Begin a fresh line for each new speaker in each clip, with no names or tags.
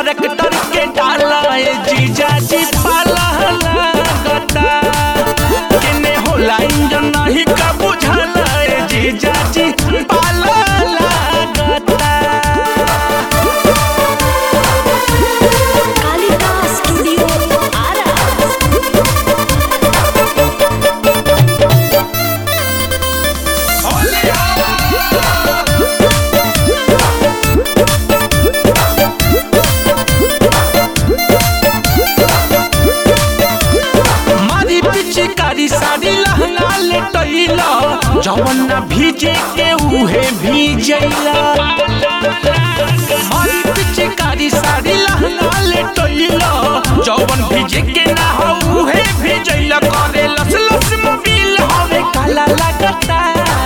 tractor के डाला ए जीजा जी पाला लागता केने होला इंजन नहीं का बुझाला ए जीजा जी पाला लागता
कालिका स्टूडियो आरा
मारी पिचकारी साड़ी लहंगा ले टैला जवन ना भीजे के उहे भीजैला मारी पिचकारी साड़ी लहंगा ले टैला जवन भीजे के ना हो उहे भीजैला करे लस लस मोबिल हवे काला लगता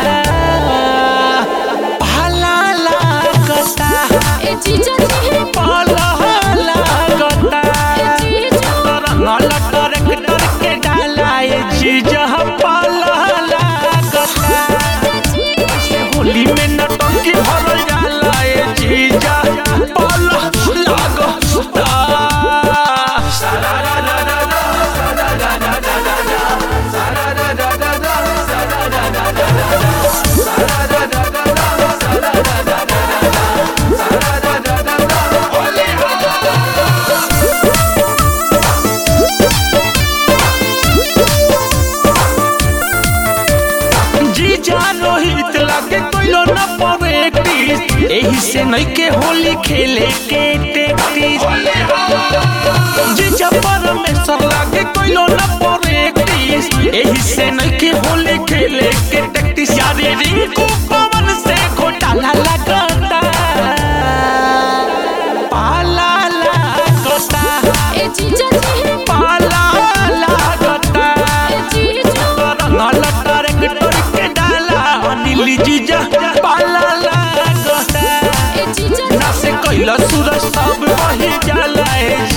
भाला लगता
ए जीजा जी
पाला लगता
जीजा
रंगल ट्रैक्टर के डाला ए जीजा पाला लागता होली में नटंकी भरल जाला ए जीजा पाला लागता जीजा रोहित लागे कोइलो न प्रैक्टिस एही से नहीं के होली खेले के टेक्टिस जीजा परमेश्वर लागे कोइलो न प्रैक्टिस एही से नहीं के होली खेले के टेक्टिस यारी रिंकू पवन से घोटाला लगता पाला लगता
ए जीजा जी
पाला लगता
ए जीजा
रंगल ट्रैक्टर के डाला नीली जीजा पाला लागता
ए जीजा
ना से कैला सूरज सब वही जाला ए